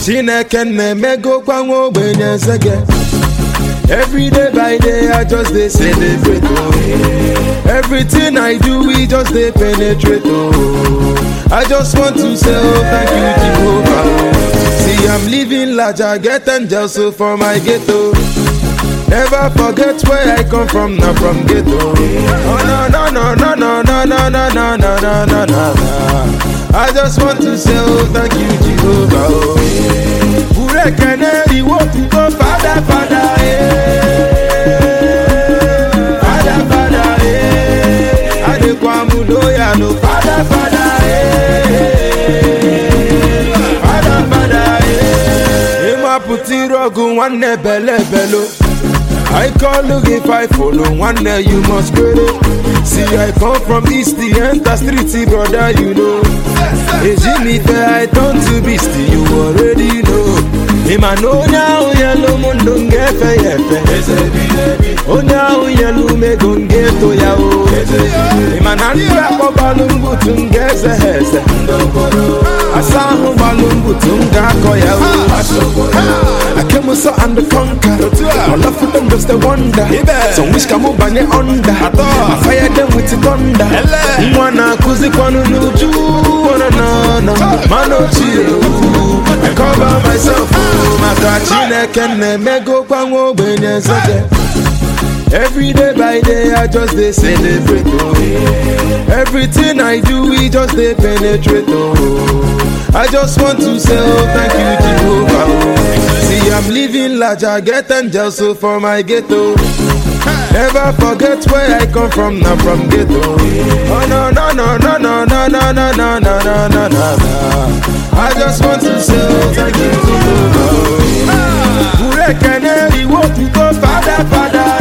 chineke na-emegokwa nwa ogbenye nzege every day by day i just dey celebrate oh everything i do we just dey penetrate oh i just want to say oh thank you jehovah oh see i'm living large i get angels so for my ghetto never forget where i come from na from ghetto oh no no no no no no no no no no no no no i just want to say oh thank you jehovah oh burekene iwo tuko fada fada eh fada fada eh adekwamu loya no fada fada eh fada fada eh ịmapụta iru ọgụ nwanne bele belo I call you if I follow one day you must credit. See I come from east the enter street brother you know. Hey Jimmy fair I turn to beast you already know. Him I know now yellow mundo ngefe yefe. Onya yellow me gonge to ya o. Him I nanda ko balungu tungeze heze. Asahu balungu tunga ko ya o. I came so and conquer. My love for them just a wonder. Some wish come up bang it under. I fire them with the thunder. Mwana kuzi kwanu nuju. Wana na na. Mano chiyo. I cover myself. Maka chineke na-emego kwa nwa ogbenye nzege. Every day by day I just dey celebrate oh. Everything I do we just dey penetrate oh. I just want to say oh thank you Jehovah oh. See I'm living large I get angels so for my ghetto. Never forget where I come from na from ghetto. Oh no no no no no no no no no no no no no. I just want to say oh thank you Jehovah oh. Burekene iwo tuko fada fada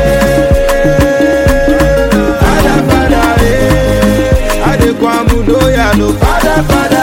eh Fada fada eh Adekwamu loya no fada fada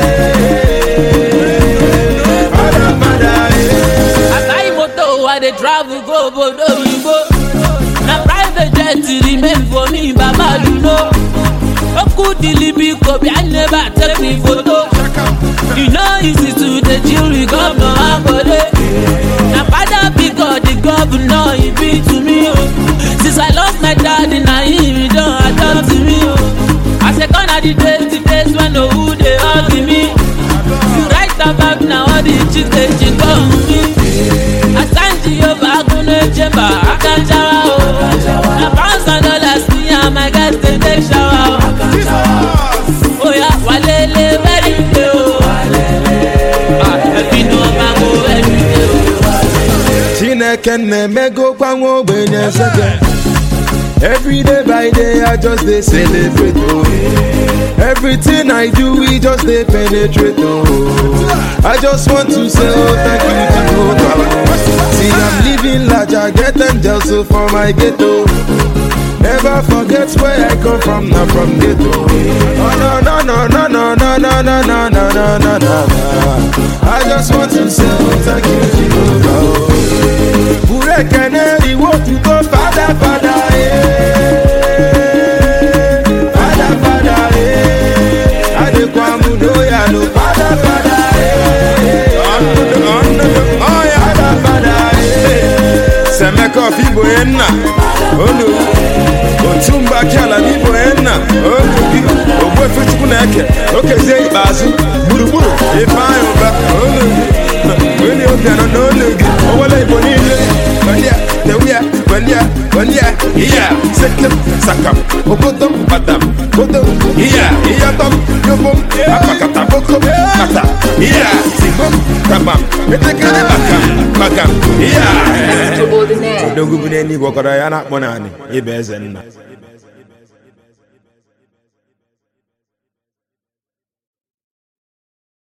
eh Fada fada eh As I moto, I dey travel go obodo oyibo. Na private jet remain for me, Baba you know. Oku dilibi kobi, I never take me photo. You know easy to dey chill with governor Ambode. Na father big God, the governor he be to me o. Since I lost my daddy, na him he don adopt me o. I say gone are the days, the days when no who dey hug me. You write about na all the chicks dey chick on me. Asanji Yoba Agunle Chemba Akanjawa o. Na pounds and dollars me and my guys dey take shower o. Oya walele very day o. Ah, Ẹbí ni wọ́n máa ń wo ẹbí day o. Chineke na-emego kwa nwa ogbenye nzege Every day by day I just dey celebrate oh Everything I do we just dey penetrate oh I just want to say oh thank you Jehovah See I'm living large I get angels so for my ghetto Never forget where I come from na from ghetto Oh no no no no no no no no no no no no no I just want to say oh thank you Jehovah oh Burekene iwo tuko fada fada eh Fada fada eh Adekwamu loya no fada fada eh Fada fada eh Semeko fibo enna Olu Otumba kiala bibo enna Olu bi Ogwe fichukwu na-eke Okezie ikpeazụ Gburugburu Ifeanyị ụba Olu bi Onye oge nọ n'olu gị Owele Igbo niile Gbandia Tewia Gbandia Gbandia Iya Sekem Sakam Okotom Batam Kodom Iya Iya tom Yobom Apakata Bokom Kata Iya Sibom Kabam Etekele Bakam Bakam Iya Extraordinaire. odogwu bụ n'eluigwe ọkọrọ ya na-akpọ naanị ịba eze nna